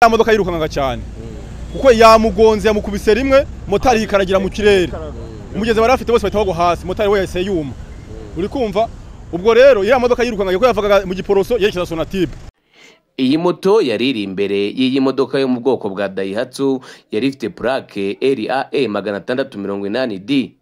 ya modoka yirukanka cyane kuko yamugonze yamukubise rimwe motari yikaragira mu kirere umugezi bari bafite bose bahita bagwa hasi motari we yahise yuma uri kumva ubwo rero ya modoka yirukanka ko yavaga mu giporoso yerekeza sonatibe iyi moto yari iri imbere y'iyi modoka yo mu bwoko bwa dayihatsu yari ifite purake RAE magana atandatu mirongo inani D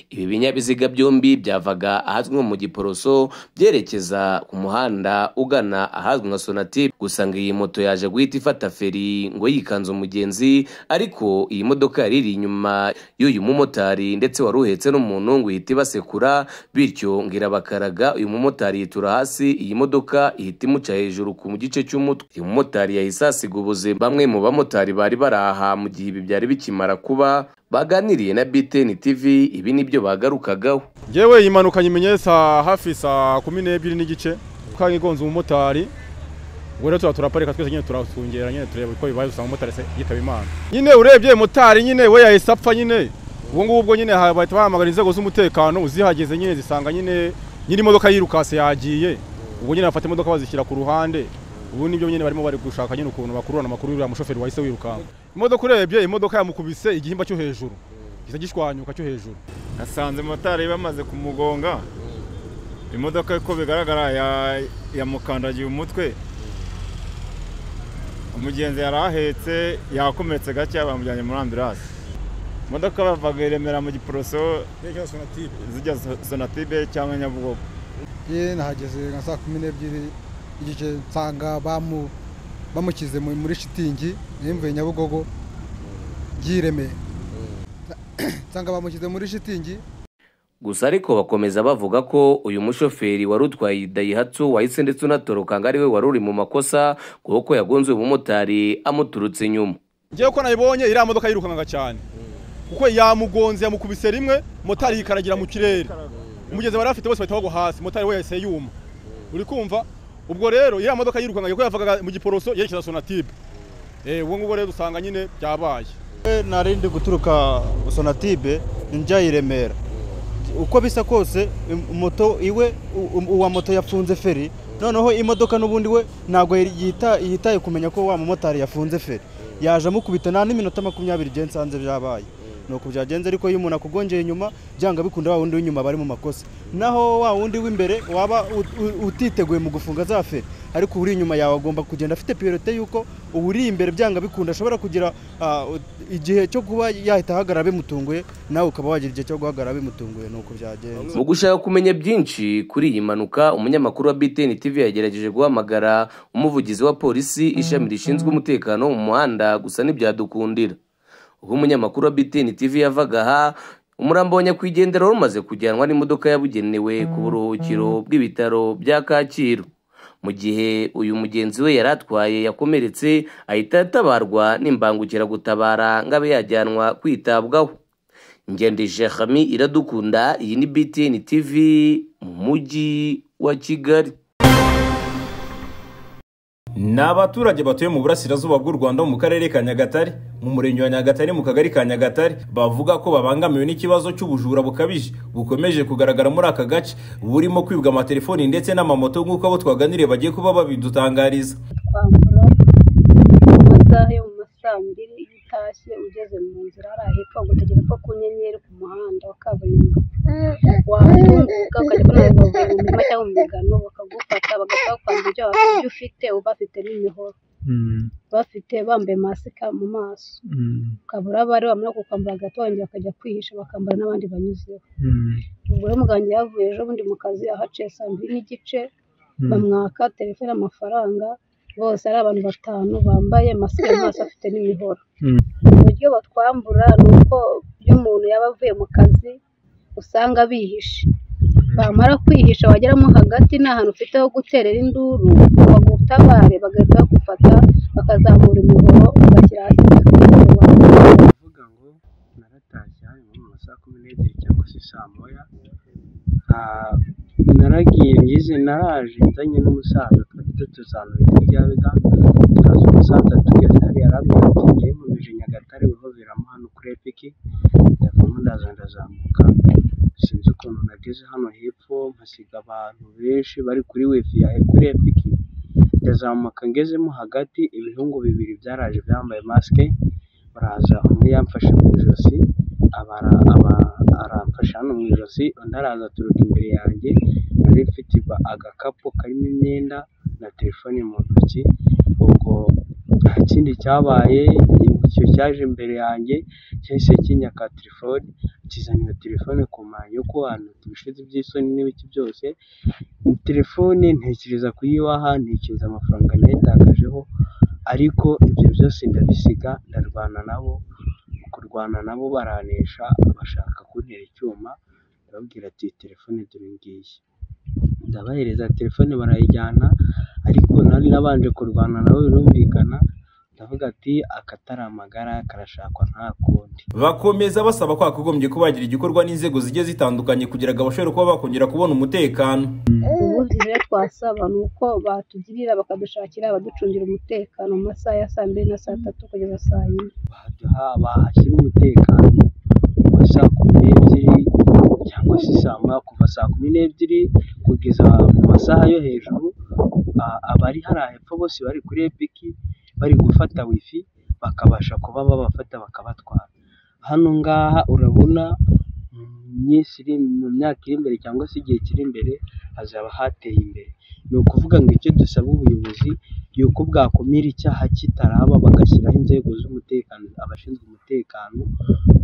ibi binyabiziga byombi byavaga ahazwi nko mu giporoso byerekeza ku muhanda ugana ahazwi nka sonatibe gusa ngo iyi moto yaje guhita ifata feri ngo yikanze umugenzi ariko iyi modoka yari iri inyuma y'uyu mumotari ndetse wari uhetse n'umuntu ngo ihite ibasekura bityo ngo irabakaraga uyu mumotari yitura hasi iyi modoka ihita imuca hejuru ku gice cy'umutwe uyu mumotari yahise asiga ubuzima bamwe mu bamotari bari baraha mu gihe ibi byari bikimara kuba baganiriye na BTN TV ibi nibyo bagarukagaho ngewe iyi mpanuka nyimenyetsa hafi saa kumi n'ebyiri n'igice kandi igonze umumotari ubwo rero tuba turaparika twese nyine turasungera nyine tureba uko bibaye usanga umumotari se yitaba imana nyine urebye motari nyine we yahise apfa nyine ubu ngubu ubwo nyine ha- bahita bahamagara inzego z'umutekano zihageze nyine zisanga nyine nyiri imodoka yirukase yagiye ubwo nyine bafata imodoka bazishyira ku ruhande ubu nibyo nyine barimo bari gushaka nyine ukuntu bakururana amakuru y'uriya mushoferi wahise wirukanka imodoka urebye imodoka yamukubise igihimba cyo hejuru gisa gishwanyuka cyo hejuru nasanze motari bamaze kumugonga imodoka uko bigaragara ya- yamukandagiye umutwe umugenzi yari ahetse yakomeretse gake bamujyanye muri ambirasi imodoka bavaga i remera mu giporoso zijya so- sonatibe cyangwa nyabugogo ye nahageze nka saa kumi n'ebyiri igice nsanga bamu bamushyize mu- muri shitingi nimvuye nyabugogo ryiremeye nsanga bamushyize muri shitingi gusa ariko bakomeza bavuga ko uyu mushoferi wari utwaye iyi dayihatsu wahise ndetse unatoroka ngo ari we wari uri mu makosa kuko yagonze uyu mumotari amuturutse inyuma ngewe ko nayibonye iriya modoka yirukanka cyane kuko yamugonze yamukubise rimwe motari yikaragira mu kirere umugezi bari bafite bose bahita bagwa hasi motari we yahise yuma uri kumva ubwo rero iriya modoka yirukanka ko yavaga mu giporoso yerekeza sonatibe ubu ngubu rero usanga nyine byabaye narindi guturuka sonatibe njya i remera uko bisa kose im- moto iwe u- u- uwa moto yapfunze feri noneho imodoka n'ubundi we ntabwo yari- yita- yitaye kumenya ko wa mumotari yafunze feri yaje amukubita nta n'iminota makumyabiri bye nsanze byabaye ni uko byagenze ariko iyo umuntu akugongeye inyuma byanga bikunda wa wundi w'inyuma bari mu makosa naho wa wundi w'imbere waba ut- u- utiteguye mu gufunga za feri ariko uri inyuma yawe agomba kugenda afite priorite y'uko uba uri imbere byanga bikunda ashobora kugira ah, igihe cyo kuba yahita ahagarara bimutunguye nawe ukaba wagira igihe cyo guhagarara bimutunguye ni uko byagenze mu gushaka kumenya byinshi kuri iyi mpanuka umunyamakuru wa BTN TV yagerageje guhamagara umuvugizi wa polisi ishami rishinzwe umutekano wo mu muhanda gusa ntibyadukundira ubwo umunyamakuru wa BTN TV yavaga aha umurambo wa nyakwigendera wari umaze kujyanwa n'imodoka yabugenewe ku buruhukiro bw'ibitaro bya Kacyiru mu gihe uyu mugenzi we yari atwaye yakomeretse ahita atabarwa n'imbangukiragutabara ngo abe yajyanwa kwitabwaho ngendeshe hami iradukunda iyi ni btn tv mu mujyi wa kigali ni abaturage batuye mu burasirazuba bw'u rwanda mu karere ka nyagatare mu murenge wa nyagatare mu kagari ka nyagatare bavuga ko babangamiwe n'ikibazo cy'ubujura bukabije bukomeje kugaragara muri aka gace burimo kwibwa amatelefoni ndetse n'amamoto nk'uko abo twaganiriye bagiye kuba babidutangariza kwambura mu masaha yo mu ma saa mbiri iyo utashye ugeze mu nzira hariya hepfo gutegera ko ku nyenyeri ku muhanda wa kaburimbo wahatunguka ukajya kunara mu mirima cyangwa mu migano bakagufata bagashaka kwambura ibyo wa- ibyo ufite uba bafite n'imihoro bafite bambaye masika mu maso ukabura abari bamara kukwambura gato wongera bakajya kwihisha bakambara n'abandi banyuzeho ubwo rero muganga yavuye ejo bundi mu kazi ahaciye saa mbiri n'igice bamwaka telefone amafaranga bose ari abantu batanu bambaye masike mu maso afite n'imihoro uburyo batwambura ni uko iyo umuntu yaba avuye mu kazi usanga bihishe bamara kwihisha wageramo hagati nta hantu ufite ho guterera induru bagutabare bagahita bagufata bakazamura imihoro ugashyira hasi bakakujyana. kuvuga ngo naratashye hari nko mu masaha kumi n'ebyiri cyangwa se saa moya Ah, naragiye ngize naraje nzanye n'umusaza twari dutuzanura ibyo byabaga turaza umusaza tugeze hariya arambwira ati ngiye nkomeje nyagatare wihoveramo hano kuri epiki ndavamo ndaza ndazamuka sinzi ukuntu nageze hano hepfo mpasiga abantu benshi bari kuri wifi ya kuri epiki ndazamuka ngezemo hagati ibihungu bibiri byaraje byambaye masike baraza umwe yamfashe mu ijosi abara aba aramfasha hano mu ijosi undi araza aturuka imbere yanjye nari mfite iba- agakapu karimo imyenda na telefone mu ntoki ubwo nta kindi cyabaye icyo cyaje imbere yanjye cyahise kinyaka telefone kizanira telefone ku manya yo kubana ibishitsi by'isoni n'ibiki byose telefone ntekereza kuyibaha ntekereza amafaranga nayitakajeho ariko ibyo byose ndabisiga ndarwana nabo mu kurwana nabo baranesha bashaka kuntera icyuma ndababwira ati telefone dore iyi ngiyi ndabahereza telefone barayijyana ariko nari nabanje kurwana nabo birumvikana ndavuga ati akatari amagara karashakwa nta kundi bakomeza basaba ko hakagombye kubagira igikorwa n'inzego zigiye zitandukanye kugira ngo abashobore kuba bakongera kubona umutekano ubundi rero twasaba ni uko batugirira bakadushakira abaducungira umutekano mu masaha ya saa mbiri na saa tatu kugeza saa yine baduha bahashyira umutekano kuva saa kumi n'ebyiri cyangwa se saa moya kuva saa kumi n'ebyiri kugeza mu masaha yo hejuru a- abari hariya hepfo bose bari kuri epiki bari gufata wifi bakabasha kuba babafata bakabatwara hano ngaha urabona mu minsi iri- mu myaka iri imbere cyangwa se igihe kiri imbere hazaba hateye imbere ni ukuvuga ngo icyo dusaba ubuyobozi yuko bwakumira icyaha kitaraba bagashyiraho inzego z'umutekano abashinzwe umutekano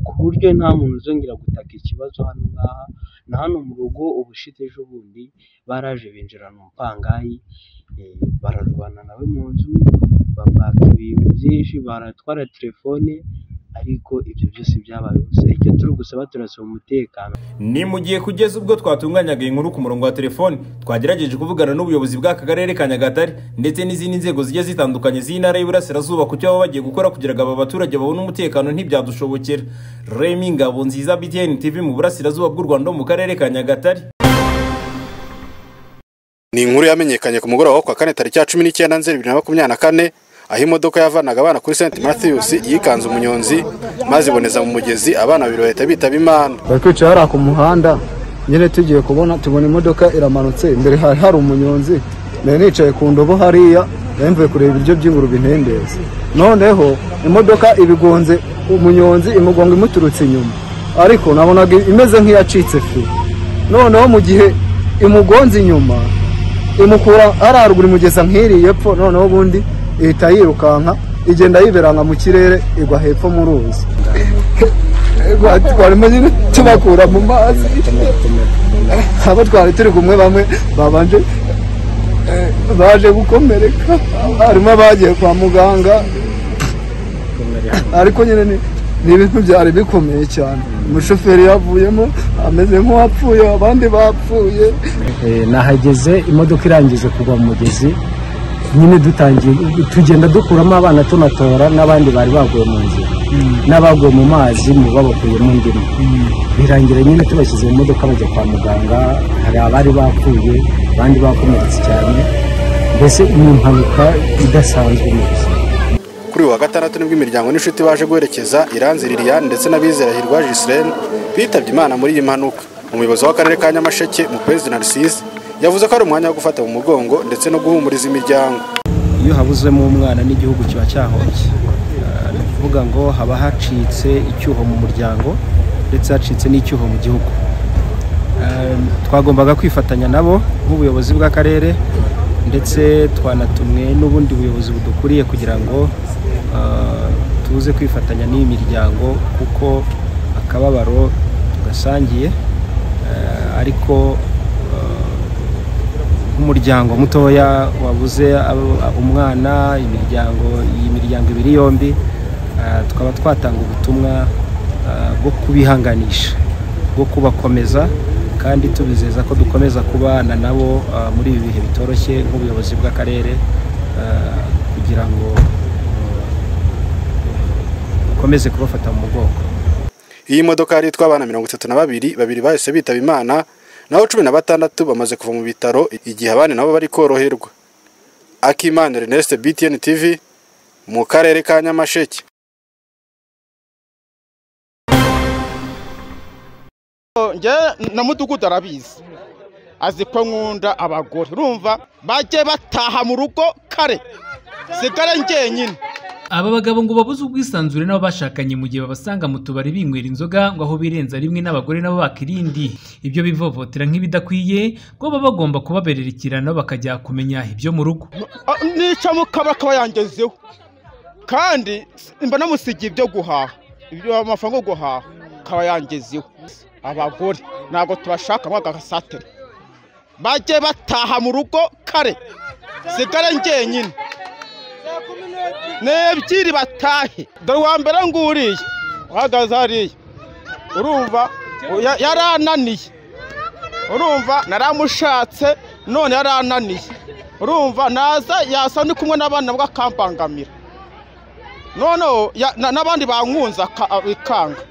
ku buryo nta muntu uzongera gutaka ikibazo hano ngaha na hano mu rugo ubushize ejo bundi baraje binjirana umupangayi eh, bararwana nawe mu nzu bamwaka ibintu byinshi baratwara telefone ariko ibyo byose byabaye ubusa icyo turi gusaba turasaba umutekano ni mu gihe kugeza ubwo twatunganyaga iyi nkuru ku murongo wa telefoni twagerageje kuvugana n'ubuyobozi bw'akagarere ka nyagatare ndetse n'izindi nzego zigiye zitandukanye z'intara y'iburasirazuba ku cyo baba bagiye gukora kugira ngo aba baturage babone umutekano ntibyadushobokera remi ngabo nziza btn tv mu burasirazuba bw'u rwanda ho mu karere ka nyagatare ni inkuru yamenyekanye ku mugoroba wo ku wa kane tariki ya cumi n'icyenda nzeri bibiri na makumyabiri na kane aho imodoka yavanaga abana kuri senti matiyusi yikanze umunyonzi maze iboneza mu mugezi abana babiri bahita bitaba imana bari kwicara hariya ku muhanda nyine tugiye kubona tubona imodoka iramanutse imbere hari hari umunyonzi nari nicaye ku ndobo hariya nari mvuye kureba ibiryo by'ingurube intendezi noneho imodoka ibigonze umunyonzi imugongo imuturutse inyuma ariko nabonaga imeze nk'iyacitse fi noneho mu gihe imugonze inyuma imukura hariya haruguru imugeza nk'iriya epfo noneho ubundi ihita yirukanka igenda yiberanga mu kirere igwa hepfo mu ruzi twarimo nyine tubakura mu mazi abo twari turi kumwe bamwe babanje eh, baje gukomereka harimo abagiye kwa muganga ariko nyine ni- ni ibintu byari bikomeye cyane umushoferi yavuyemo ameze nk'uwapfuye abandi bapfuye nahageze imodoka irangije kugwa mu mugezi nyine dutangiye tugenda dukuramo abana tunatora n'abandi bari baguye mu nzira n'abaguye mu mazi mu babakuyemo indimu birangira nyine tubashyize mu modoka bajya kwa muganga hari abari bapfuye abandi bakomeretse cyane mbese ni impanuka idasanzwe mu buzima kuri uyu wa gatandatu nibwo imiryango n'inshuti baje guherekeza iranzi liliane ndetse n'abizerahirwa jisiren bitabye imana muri iyi mpanuka umuyobozi w'akarere ka nyamasheke mu kwezi narcise yavuze ko ari umwanya wo gufata mu mugongo ndetse no guhumuriza imiryango iyo habuzemo umwana n'igihugu kiba cyahombye Ah, ni ukuvuga ngo haba hacitse icyuho mu muryango ndetse hacitse n'icyuho mu gihugu Ah, twagombaga kwifatanya nabo nk'ubuyobozi bw'akarere ndetse twanatumwe n'ubundi buyobozi budukuriye kugira ngo ah, tuze kwifatanya n'iyi miryango kuko akababaro tugasangiye Ah, ariko ah, nk'umuryango mutoya wabuze abo- umwana imiryango iyi miryango ibiri yombi ah, tukaba twatanga ubutumwa ah, bwo kubihanganisha bwo kubakomeza kandi tubizeza ko dukomeza kubana nabo ah, muri ibi bihe bitoroshye nk'ubuyobozi bw'akarere ah, kugira ngo ah, dukomeze kubafata mu mugongo iyi modoka yari itwaye abana mirongo itatu na babiri babiri bahise bitaba imana naho cumi na batandatu bamaze kuva mu bitaro igihe abandi nabo bari koroherwa akimana Ernest btn tv mu karere ka nyamasheke njye na mutuku utarabizi azi ko nkunda abagore urumva bajye bataha mu rugo kare sigare njyenyine aba bagabo ngo babuze ubwisanzure n'abo bashakanye mu gihe babasanga mu tubari binywera inzoga ngo aho birenza rimwe n'abagore nabo baka irindi ibyo bivovotera nk'ibidakwiye ngo baba bagomba kubaberera ikirano bakajya kumenya ibyo mu rugo Ah, nica mu kaba akaba yangezeho kandi mba namusigiye ibyo guhaha ibyo amafaranga yo guhaha akaba yangezeho abagore ntabwo tubashaka ngo agasatire bajye bataha mu rugo kare sigare njyenyine nebyiri batahe dore uwa mbere nguriye uhagaze hariya urumva ya- yarananiye urumva naramushatse none yarananiye urumva naza yasa ndi kumwe n'abana bwe akambangamira noneho ya- na- n'abandi bankunze aka- a- bikanga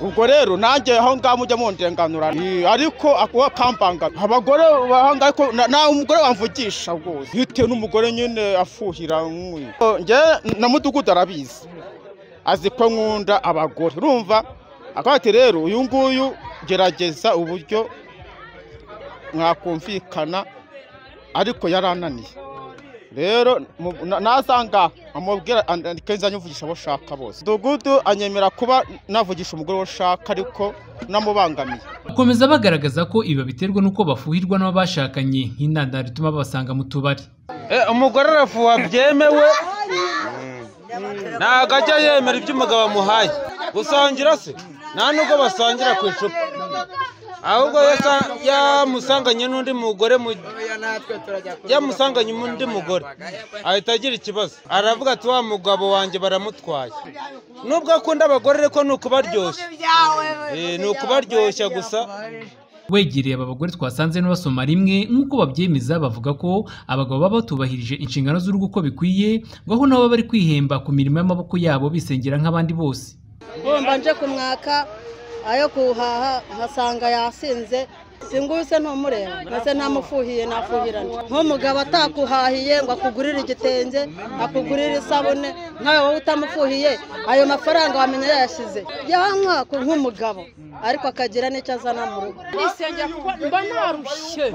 ubwo rero nanjye aho ngaho mujya mundenganura Eh, ariko akuba kambangamira abagore bahanga ariko na- nawe umugore wamvugisha rwose bitewe n'umugore nyine afuhira nk'uyu Oh, njye na mudugudu arabizi azi ko nkunda abagore urumva akavuga ati rero uyu nguyu gerageza uburyo mwakumvikana ariko yarananiye rero mu- na- naza ngaha amubwira kenshi anyivugisha abo ushaka bose dugudu anyemera kuba navugisha umugore wo ushaka ariko namubangamiye bakomeza bagaragaza ko ibi babiterwa n'uko bafuhirwa n'abo bashakanye nk'intandaro ituma babasanga mu tubari umugore arafuha byemewe ntabwo ajya yemera ibyo umugabo amuhaye gusangira se nta nubwo basangira ku icupa ahubwo iyo asa- yamusanganye n'undi mugore mu- yamusanganye undi mugore ahita agira ikibazo aravuga ati wa mugabo wanjye baramutwaye nubwo akunda abagore ariko ni ukubaryoshya Eh, ni ukubaryoshya gusa wegereye aba bagore twasanze n'abasoma rimwe nk'uko babyemeza bavuga ko abagabo baba batubahirije inshingano z'urugo uko bikwiye ngo aho nabo bari kwihemba ku mirimo y'amaboko yabo bisengera nk'abandi bose bumva nje kumwaka ayo kuhaha nkasanga yasinze singuse ntumureba mbese ntamufuhiye nafuhirana nk'umugabo atakuhahiye ngo akugurire igitenge akugurire isabune nawe wowe utamufuhiye ayo mafaranga wamenya yayashyize yanywa ku- nk'umugabo ariko akagira n'icyo azana mu rugo nisengera kuko mba narushye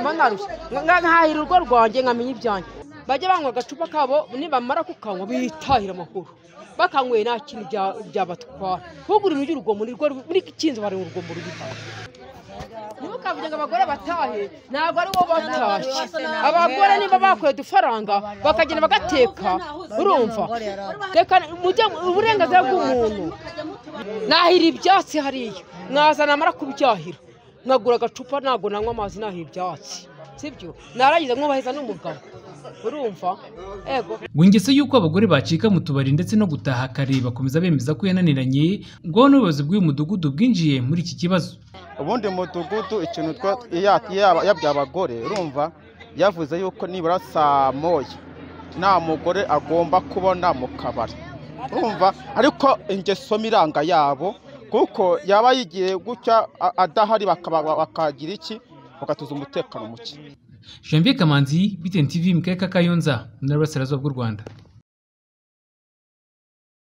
mba narushye Nga- nkahira urugo rwanjye nkamenya ibyanjye bajya banywa agacupa kabo nibamara kukanywa bitahira amahoro bakanyweye nta kintu bya- byabatwara ntugure urujya urugomo ni rwo muri kinzi bari urugomo rubitara ntukavuge ngo abagore batahe ntabwo ari wowe batashye abagore niba bakuye udufaranga bakagenda bagateka urumva reka mujye mu- uburenganzira bw'umuntu nahira ibyatsi hariya mwazana amara kubyahira nkagura agacupa ntabwo nanywa amazi nahira ibyatsi sibyo narangiza mwubaheza n'umugabo urumva ego ngo ingeso y'uko abagore bacika mu tubari ndetse no gutaha kare bakomeza bemeza ko yananiranye ngo n'ubuyobozi bw'uyu mudugudu bwinjiye muri iki kibazo ubundi mudugudu ikintu twa- ya- ya- yabwiye abagore urumva yavuze yuko nibura saa moya nta mugore agomba kubona mu kabari urumva ariko ingeso miranga yabo kuko yaba yigiye gutya a- adahari bakaba- bakagira iki bagatuza umutekano muke janvier kamanzi btn tv mu karere ka kayonza mu ntara y'Iburasirazuba bw'u rwanda